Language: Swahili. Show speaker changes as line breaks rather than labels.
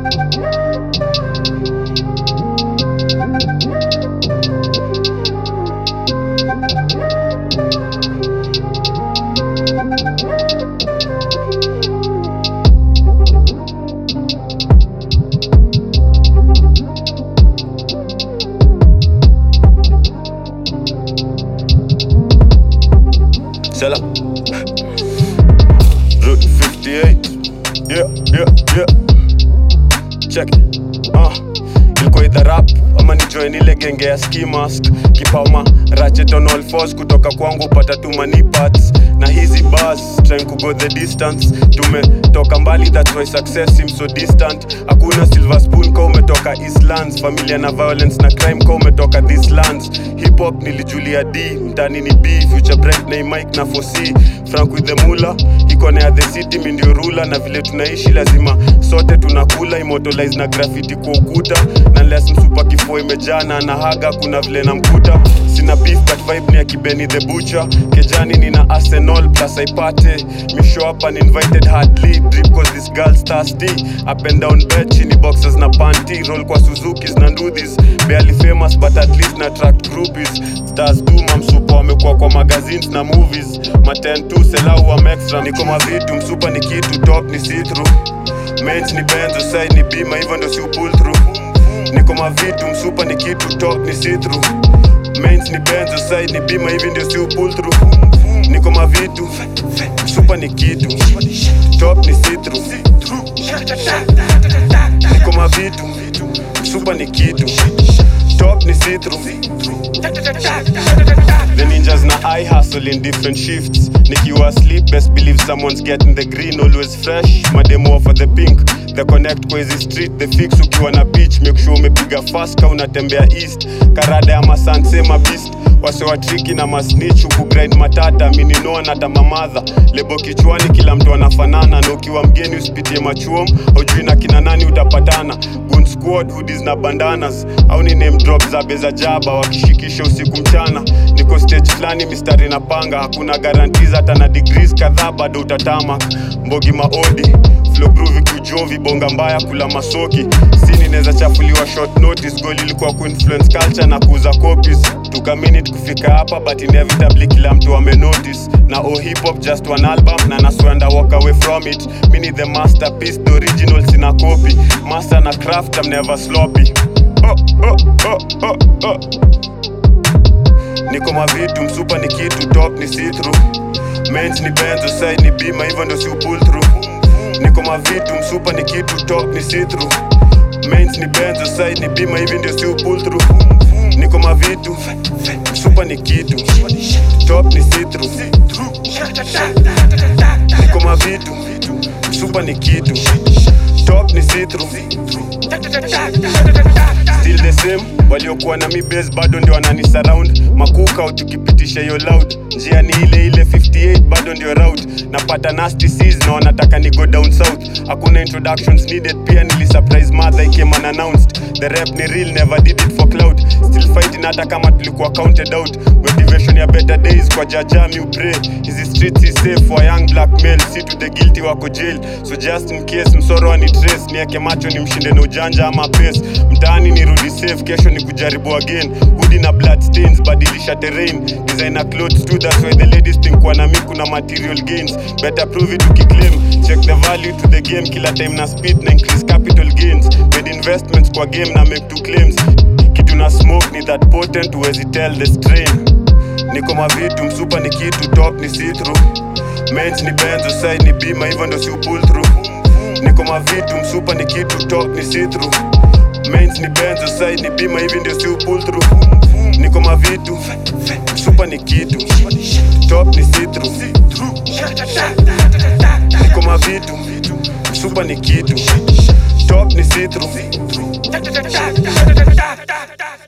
Sela. Route 58. Yeah, yeah, yeah. Check it. Uh. Ilikuwa either rap ama ni join ile genge ya ski mask kipauma ratchet on all fours kutoka kwangu upata tu money parts na hizi bars trying to go the distance tumetoka mbali that's why success seems so distant hakuna silver spoon ka umetoka eastlands familia na violence na crime ka umetoka this lands hip hop nilijulia d mtani ni b future bright na mike na 4c frank with the mula iko na ya the city mi ndio rula na vile tunaishi lazima sote tunakula immortalize na graffiti kwa ukuta na unless msupa kifua imejaa na anahaga kuna vile namkuta sina beef but vibe ni ya kibeni the butcher kejani nina arsenal plus aipate misho hapa ni invited hardly drip cause this girl's thirsty up and down bed chini boxes na panty roll kwa suzukis na ndudhis barely famous but at least na attract groupies stars tu mamsupa wamekuwa kwa magazines na movies maten tu selau wa extra niko mavitu msupa ni kitu top ni see through Mens ni benzo side ni bima hivyo ndo si pull through niko mavitu msupa ni kitu top ni see through Mains ni benzo side ni bima hivi ndio si pull through niko mavitu msupa ni kitu top ni see through niko mavitu msupa ni kitu top ni see through The ninjas na I hustle in different shifts. Nikiwa asleep, best believe someone's getting the green, always fresh. Mademo for the pink. The connect kwa hizi street, the fix ukiwa na pitch, make sure umepiga fast ka unatembea east. Karada ya masanse mabist wase wa triki na masnitch huku grind matata mininoa na tamamadha lebo kichwani kila mtu anafanana na ukiwa mgeni usipitie machuom haujui na kina nani utapatana Goon squad hoodies na bandanas au ni name drop za beza jaba wakishikisha usiku mchana niko stage fulani mistari na panga hakuna guarantees hata na degrees kadhaa bado utatamak mbogi maodi flow groovy kujovi bonga mbaya kula masoki sini neza chafuliwa short notice goal ilikuwa kuinfluence culture na kuuza copies took a minute kufika hapa but inevitably kila mtu ame notice na oh hip hop just one album na naswanda walk away from it mini the masterpiece the original sina copy master na craft I'm never sloppy oh, oh, oh, oh, oh. niko mavitu msupa ni kitu top ni see through Mens ni benzo side ni bima hivyo ndo si pull through niko mavitu msupa ni kitu top ni see through Mens ni benzo side ni bima hivi ndio si pull through niko mavitu msupa ni kitu top ni see through niko mavitu msupa ni kitu top ni see through still the same waliokuwa na mi base bado ndio wanani surround makuka au tukipitisha hiyo loud njia ni ile ile 58 bado ndio route napata nasty seas na wanataka ni go down south hakuna introductions needed pia nili surprise mother I came unannounced the rap ni real never did it for cloud still fighting hata kama tulikuwa counted out motivation ya better days kwa jaja mi pray hizi streets is safe for young black male si to the guilty wako jail so just in case msoro ni trace nieke macho ni mshinde na ujanja ama pace mtaani nirudi safe kesho ni kujaribu again hoodie na blood stains badilisha terrain designer clothes too that's why the ladies think kwa nami kuna material gains better prove it ukiclaim check the value to the game kila time na speed na increase capital gains made investments kwa game na make two claims kitu na smoke ni that potent huwezi tell the strain niko mavitu msupa ni kitu top ni see through Mens ni benzo side ni bima hivyo ndo si pull through niko mavitu msupa ni kitu top ni see through Mains ni benzo side ni bima hivi ndio si pull through niko mavitu msupa ni kitu top ni see through niko mavitu msupa ni kitu top ni see through